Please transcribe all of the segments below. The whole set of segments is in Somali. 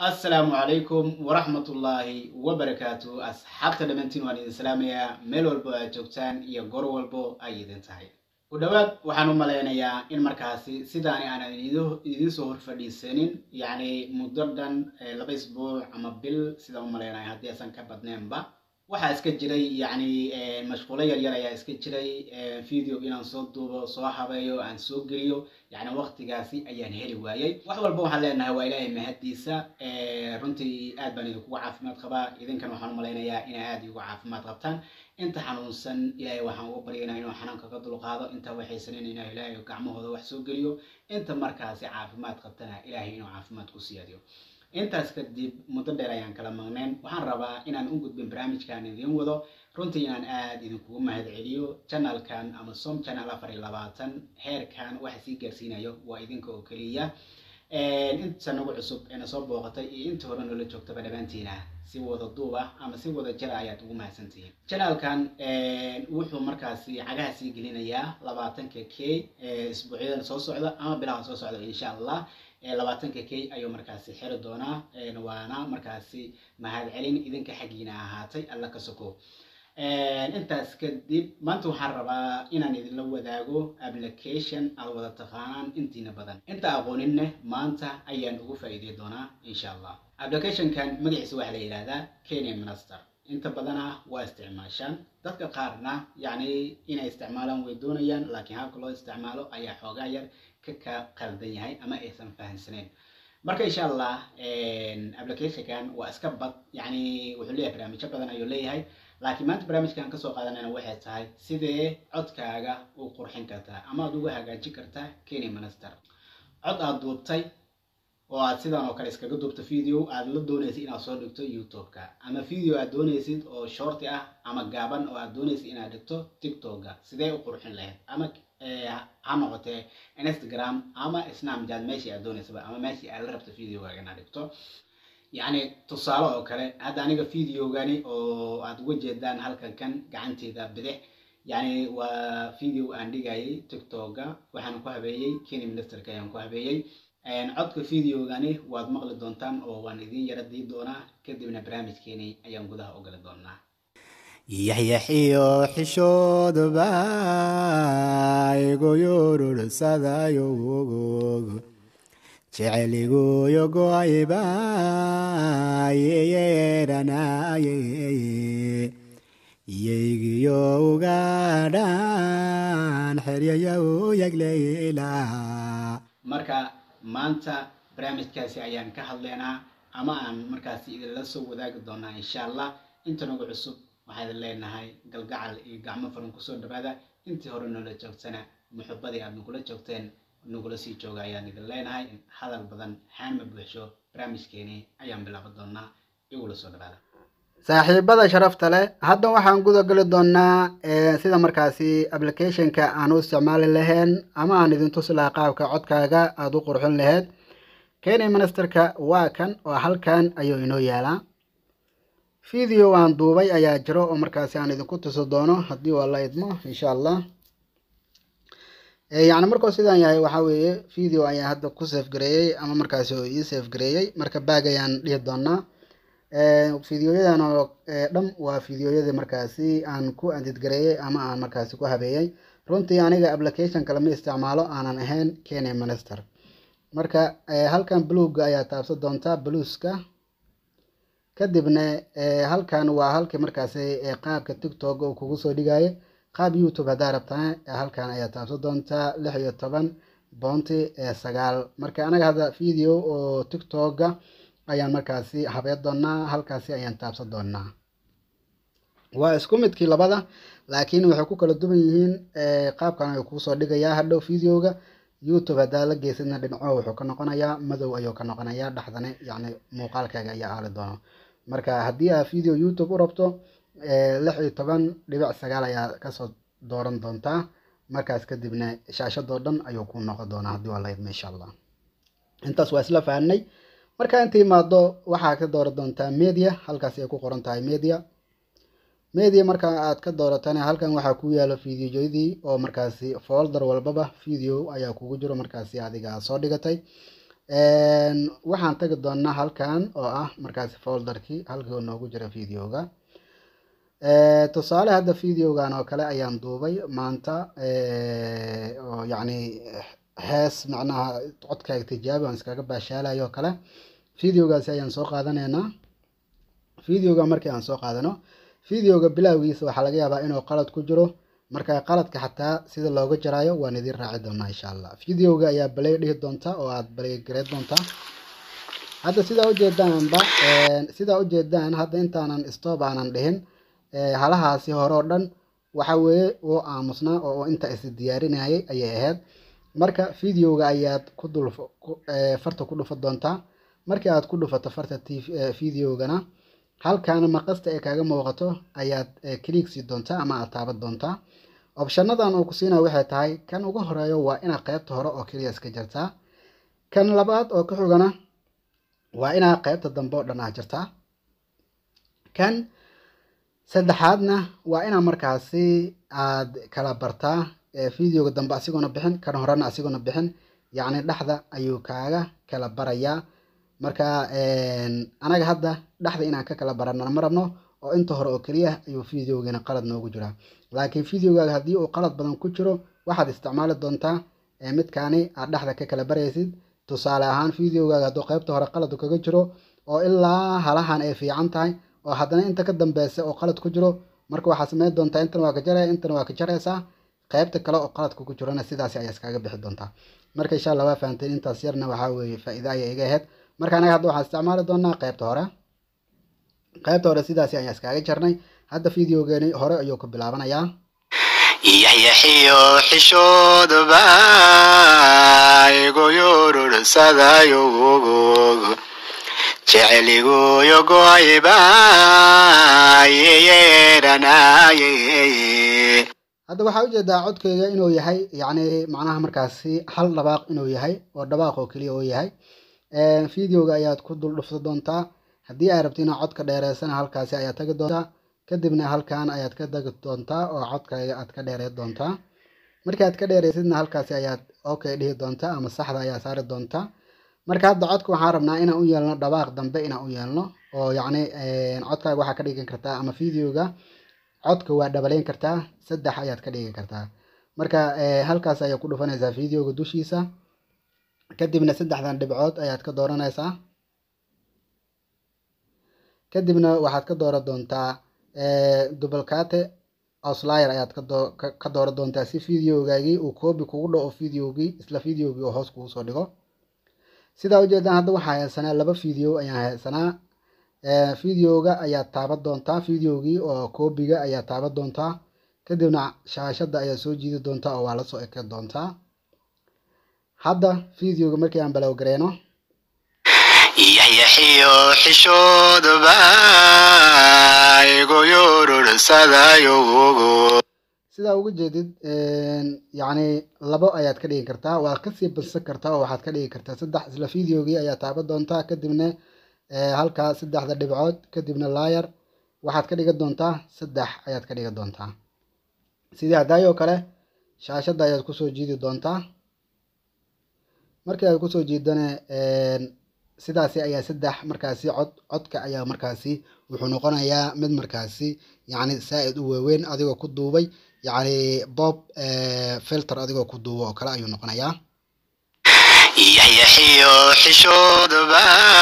assalaamu calaykum waraxmatullaahi wabarakaatu asxaabta dhammaantiin waan idin salaamayaa meel walbo aad joogtaan iyo goor walbo ay idin tahay ku dhowaad waxaan u malaynayaa in markaasi sidaani aanan idiin soo hor fadhiisanin yacni muddo dhan laba isbuuc ama bil sidaan u malaynaya haddii aysan ka badneenba waxaa iska jiray yacni mashquulo yaryar ayaa iska jiray video inaan soo duubo soo habeeyo aan soo geliyo yacni waqtigaasi ayaan heli waayey wax walba waxaan leenahay waa ilaahay mahaddiisa runtii aad baan idinkugu caafimaad qabaa idinkan waxaan u malaynayaa inay aad igu caafimaad qabtaan inta xanuunsan ilaahay waxaan uga baryaynaa inuu xanuunka ka dulqaado inta waxaysanin inaa ilaahay gacmahooda wax soo geliyo inta markaasi caafimaad qabtana ilaahay inuu caafimaad ku siyaadiyo intaas kadib muddo dheer ayaan kala maqneen waxaan rabaa inaan u gudbin barnaamijkan idiin wado runtii inaan aad idinkugu mahad celiyo janalkan ama som channel afar iyo labaatan heerkan waxa sii gaarsiinayo waa idinka oo keliya inta nagu cusub eena soo booqatay iyo inta hore noola joogtaba dhammaantiina si wada duub ah ama si wada jira ayaad ugu mahadsantihiin janalkan wuxuu markaasi cagaha sii gelinayaa labaatanka k isbuucyadan soo socda ama bilaha soo socda insha allah labaatanka k ayuu markaasi xiri doonaa waana markaasi mahad celin idinka xaggiina ahaatay alla ka soko intaas kadib maanta waxaan rabaa inaan idinla wadaago application aad wada taqaanaan intiina badan inta aqooninne maanta ayaan ugu faa'iidey doonaa insha allah applicationkan magaciisa waxaa la yidhahdaa kenya minister inta badana waa isticmaashaan dadka qaarna yacni inay isticmaalaan way doonayaan laakiin habka loo isticmaalo ayaa xoogaa yar ka ka qaldan yahay ama aysan fahamsaneyn marka insha allah applicationkan waa iska bad yacni wuxuu leeyahay barnaamijyo badan ayuu leeyahay laakiin maanta barnaamijkan kasoo qaadanayna waxay tahay sidee codkaaga u qurxin kartaa ama aad uga hagaajin kartaa kenya minister cod aad duubtay oo aad sidan oo kale iskaga duubto video aad la doonaysid inaad soo dhigto youtube-ka ama video aad doonaysid oo shorti ah ama gaaban oo aad doonaysid inaad dhigto tiktok-ga sidee u qurxin lahayd ama ha noqotee instagram ama snapchat meeshii aad doonaysaba ama meeshii aad la rabto videogaaga inaad dhigto yacni tusaale oo kale hadda aniga videogani oo aad uga jeedaan halkan kan gacanteeda bidix yacni waa video aan dhigayay tiktok-ga waxaan ku habeeyey kenya ministerka ayaan ku habeeyey codka videogani waad maqli doontaan oo waan idiin yara dii doonaa kadibna barnaamijkeeni ayaan gudaha ogali doonaa yaxyaxiyo xishoodba igu yururusadayo jeceligoyo goayba yeyeeranaye iyeygiyo ugadhan xeryayo yagleyla marka maanta barnaamijkaasi ayaan ka hadlaynaa ama aan markaasi idinla soo wadaagi doonaa insha allah inta nagu cusub waxaa idin leenahay galgacal iyo gacmo furan kusoo dhawaada intii hore noola joogtana muxubadii aad nagula joogteen nagula sii jooga ayaan idin leenahay hadal badan xaan ma buuxsho barnaamijkeeni ayaan bilaaban doonaa igula soo dhawaada saaxiibada sharafta leh hadda waxaan guda geli doonaa sida markaasi applicationka aan u isticmaali lahayn ama aan idin tusi lahaa qaabka codkaaga aada u qurxin lahayd kenya ministerka waa kan oo halkan ayuu inoo yaalaa video aan duubay ayaa jiro oo markaasi aan idinku tusi doono haddii waa la idmo insha allah yacni markuu sidaan yahay waxaa weeye video ayaan hadda ku safe gareeyey ama markaasi oo ii safe gareeyey marka baag ayaan dhihi doonaa videoyadan oo dham waa videoyadii markaasi aan ku andidgareeyey ama aan markaasi ku habeeyey runtii aniga application kale ma isticmaalo aanan ahayn kenya minister marka halkan bluga ayaa taabsan doontaa blueska kadibna halkan waa halkii markaasi qaabka tiktok uu kugu soo dhigaayo qaab youtube haddaa rabtana halkan ayaa taabsan doontaa lix iyo toban bounty sagaal marka anaga hadda video oo tiktok-ga ayaan markaasi habeen doonaa halkaasi ayaan taabsan doonaa waa isku midkii labada laakiin waxay ku kala duwan yihiin qaabkan ayuu kuu soo dhigayaa hadhow videoga youtube haddaa la geysadna dhinaco wuxuu ka noqonayaa madow ayuu ka noqonayaa dhexdana yacni muuqaalkaaga ayaa aali doono marka haddii aad video youtube u rabto lix iyo toban dhibic sagaal ayaa kasoo dooran doontaa markaas kadibna shaashadoo dhan ayuu ku noqon doonaa haddii waa la idmo insha allah intaas waa isla fahanay marka inta imaado waxaa ka dooran doontaa media halkaas ay ku qoran tahay media media marka aad ka dooratana halkan waxaa ku yaalo videoyadii oo markaasi folder walbaba video ayaa kugu jiro markaasi adiga soo dhigatay waxaan tagi doonaa halkan oo ah markaasi folderkii halkii oo noogu jira videoga tusaale hadda videogan oo kale ayaan duubay maanta oo yacni hees macnaha codkaaga tijaabi aan iskaga baashaalayo oo kale videogaasi ayaan soo qaadanaynaa videoga markii aan soo qaadano videoga bilowgiisa waxaa laga yaabaa inuu qalad ku jiro marka qaladka xataa sida looga jaraayo waan idiin raaci doonaa insha allah videoga ayaa balay dhihi doontaa oo aad balay gareed doontaa hadda sidaa ujeedaanba sidaa ujeedaan hadda intaanan stop aanan dhihin halahaasi hore oo dhan waxa weeye oo aamusnaa oo inta is diyaarinayay ayay ahayd marka videoga ayaad ku dul farta ku dhufa doontaa markii aad ku dhufato farta t videogana halkaana maqasta ee kaaga muuqato ayaad kliigsi doontaa ama aad taaban doontaa opshanadan uu ku siina waxay tahay kan ugu horeeyo waa inaad qaybta hore oo keliya iska jartaa kan labaad oo ka xigana waa inaad qaybta dambe oo dhan aad jartaa kan saddexaadna waa inaad markaasi aad kala bartaa videoga dambe asigoona bixin kan horena asigoona bixin yacni dhexda ayuu kaaga kala barayaa marka anaga hadda dhexda inaan ka kala barana ma rabno oo inta hore oo keliya ayuu videogeena qalad noogu jiraa laakiin videogaaga haddii uu qalad badan ku jiro waxaad isticmaali doontaa midkaani aad dhexda ka kala baraysid tusaale ahaan videogaaga hadduu qaybta hore qalad kaga jiro oo ilaa halahan ay fiican tahay oo haddana inta ka dambeysa oo qalad ku jiro marka waxaad sameyn doontaa intan waa ka jaraya intan waa ka jaraysaa qaybta kale oo qaladka ku jirona sidaasi ayaa iskaga bixi doontaa marka insha allah waa fahanteen intaas yarna waxaa weeye faa'iida ayay iga ahayd marka anaga hadda waxaan isticmaali doonaa qaybta hore qaybta hore sidaasi ayaan iskaga jarnay hadda videogeeni hore ayuu ku bilaabanayaa yaxyaxiyo xishoodba igoyororsadaayo jeceligoyo goayba yeyeeranaye hadda waxaa ujeedaa codkeyga inuu yahay yacni macnaha markaasi hal dhabaaq inuu yahay oo dhabaaq oo keliya oo yahay videoga ayaad ku dul dhufsa doontaa haddii aad rabto inaad codka dheereysana halkaasi ayaad tagi doontaa kadibna halkan ayaad ka tagi doontaa oo codkayga aad ka dheereyn doontaa markii aad ka dheereysidna halkaasi ayaad okay dhihi doontaa ama saxda ayaa saari doontaa marka hadda codka waxaan rabnaa inaan u yeelno dhabaaq dambe inaan u yeelno oo yacni codkaaga waxaa ka dhigan kartaa ama videoga codka waa dhabaleyn kartaa saddex ayaad ka dhigi kartaa marka halkaas ayaad ku dhufanaysaa videoga dushiisa kadibna saddexdan dhibcood ayaad ka dooranaysaa kadibna waxaad ka dooran doontaa dubalkate ouslayer ayaad ka dooran doontaa si videogaagii uu koobi kugu dhaco videogii isla videogii oo hoos kugu soo dhigo sidaa ujeedaan hadda waxaa haysanaa laba video ayaan haysanaa videoga ayaad taaban doontaa videogii oo koobiga ayaad taaban doontaa kadibna shaashadda ayaad soo jiidi doontaa oo waa la soo eke doontaa hadda videoga markii aan balowgareeno yaxyaxiyo xishoodba igoyororsadaayo sidaa uga jeedid yacni labo ayaad ka dhigi kartaa waad kasii badsan kartaa oo waxaad ka dhigi kartaa saddex isla videogii ayaad taaban doontaa kadibna halkaa saddexda dhibcood kadibna laayar waxaad ka dhigan doontaa saddex ayaad ka dhigan doontaa sidii haddaayoo kale shaashadda ayaad kusoo jiidi doontaa markii aad kusoo jiidana sidaasi ayaa saddex markaasi cod codka ayaa markaasi wuxuu noqonayaa mid markaasi yacni saa-id u waaweyn adigoo ku duubay yacni bob filter adigoo ku duuba oo kale ayuu noqonayaa yaxyaxiyo xishoodba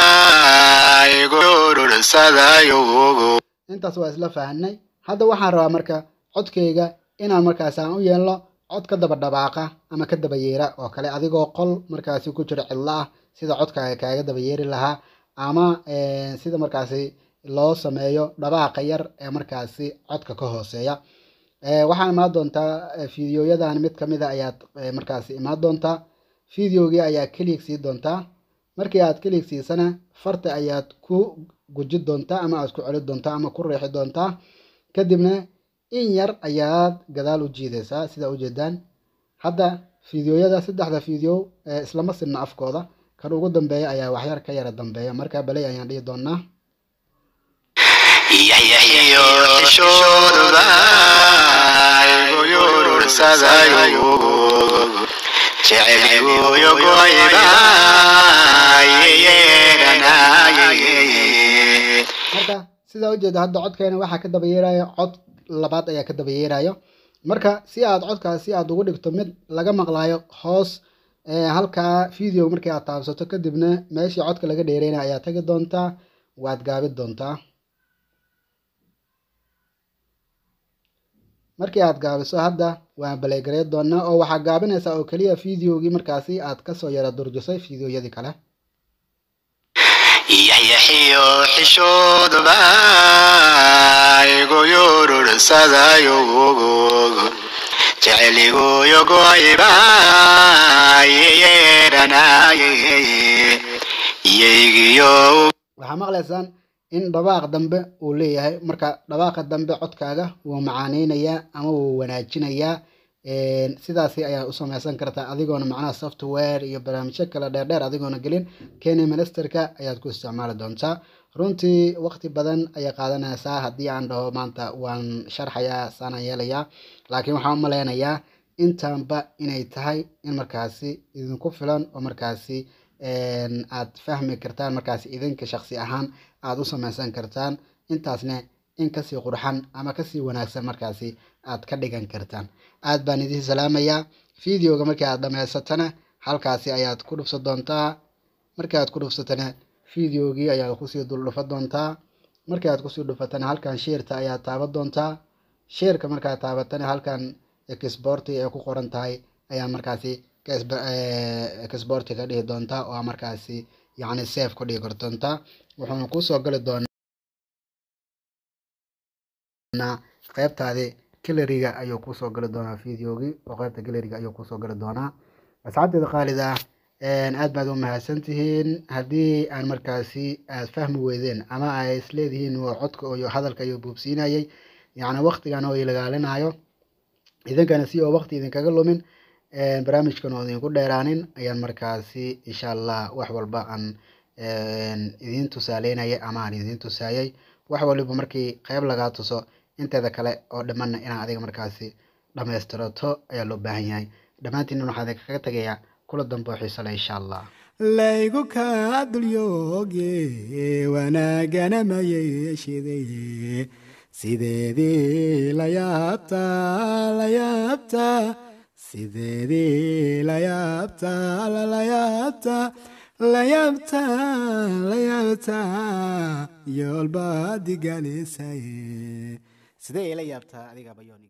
igoyororsadaayo intaas waa isla fahanay hadda waxaan rabaa marka codkeyga inaan markaasi aan u yeelno cod ka daba dhawaaqa ama ka daba yeera oo kale adigoo qol markaasi ku jiro cidlo ah sida codkaaga kaaga daba yeeri lahaa ama sida markaasi loo sameeyo dhawaaqa yar ee markaasi codka ka hooseeya waxaa imaan doontaa fideoyadan mid kamida ayaad markaasi imaan doontaa videogii ayaa keliig sii doontaa markii aad keliig siisana farta ayaad ku guji doontaa ama aad ku celi doontaa ama ku riixi doontaa kadibna in yar ayaad gadaal u jiidaysaa sidaa ujeedaan hadda fideoyada saddexda video islama sinna afkooda kan ugu dambeeya ayaa waxyar ka yara dambeeya markaa baley ayaan dhihi doonaa yaxyaxiyo xishoodba igoyororsadaayo jeceligoyo goayba yeedhanaye marka sidaa ujeeda hadda codkeena waxaa ka daba yeerayo cod labaad ayaa ka daba yeerayo marka si aad codkaasi aad ugu dhigto mid laga maqlaayo hoos ee, halkaa video markii aad taabsato kadibna meeshii codka laga dheereynaya ayaa tagi doontaa waad gaabi doontaa markii aad gaabiso hadda waan baleegarey doonaa oo waxaa gaabinaysaa oo keliya videogii markaasi aad kasoo yara durjisay videoyadii kale yaxyaxiyo xishoodba igu yurursadaayo jeceligoyo goyba yeedhanaye yeygiyo waxaa maqlaysaan in dhawaaq dambe uu leeyahay marka dhawaaqa dambe codkaaga wuu macaaneynayaa ama wuu wanaajinayaa Een, sidaasi ayaa u samaysan kartaa adigoona macnaha software iyo barnaamijyo kale dheerdheer adigoona gelin kenya ministerka ayaad ku isticmaali doontaa runtii waqti badan ayay qaadanaysaa haddii aan dhaho maanta waan sharxayaa saanaan yeelayaa laakiin waxaan u maleynayaa intaanba inay tahay in markaasi idinku filan oo markaasi een, aad fahmi kartaan markaasi idinka shaqsi ahaan aad u samaysan kartaan intaasna in kasii qurxan ama kasii wanaagsan markaasi aad ka dhigan kartaan aad baan idiin salaamayaa videoga markii aad dhamaysatana halkaasi ayaad ku dhufsan doontaa markii aad ku dhufsatana videogii ayaad kusii dul dhufan doontaa markii aad kusii dhufatana halkan sheerta ayaad taaban doontaa sheerka markaad taabatana halkan exporti ay ku qoran tahay ayaa markaasi ka isba- eh, exporti ka dhihi doontaa oo markaasi yacni safe ku dhigi doontaa wuxuuna kusoo gali doonaa qaybtaadi galeriga ayuu kusoo gali doonaa videogii oo qaybta galeriga ayuu kusoo gali doonaa asxaabteeda qaalida een, aad baad u mahadsantihiin haddii aan markaasi aad fahmi weydeen ama ay isleedihiin waa codka iyo hadalka iyo buubsiinayay yacni waqtigan oo ilagaalinayo idinkana si oo waqti idinkaga lumin een, barnaamijkan oo idinku dheeraanin ayaan markaasi insha allah wax walba aan een, idiin tusaaleynayay ama aan idiin tusaayay wax waliba markii qayb lagaa tuso inteeda kale oo dhammaanna inaad adiga markaasi dhammaystirato ayaa loo baahan yahay dhammaantiin waxaan idinkaga tegayaa kula dambe oo xiiso leh insha allah laygu kaa dulyooge wanaagana ma yeeshide sideedii la yaabtaa la yaabtaa sideedii la yaabtaa la la yaabtaa la yaabtaa la yaabtaa yoolbaad igalisaye sidee ila yaabtaa adiga bayooni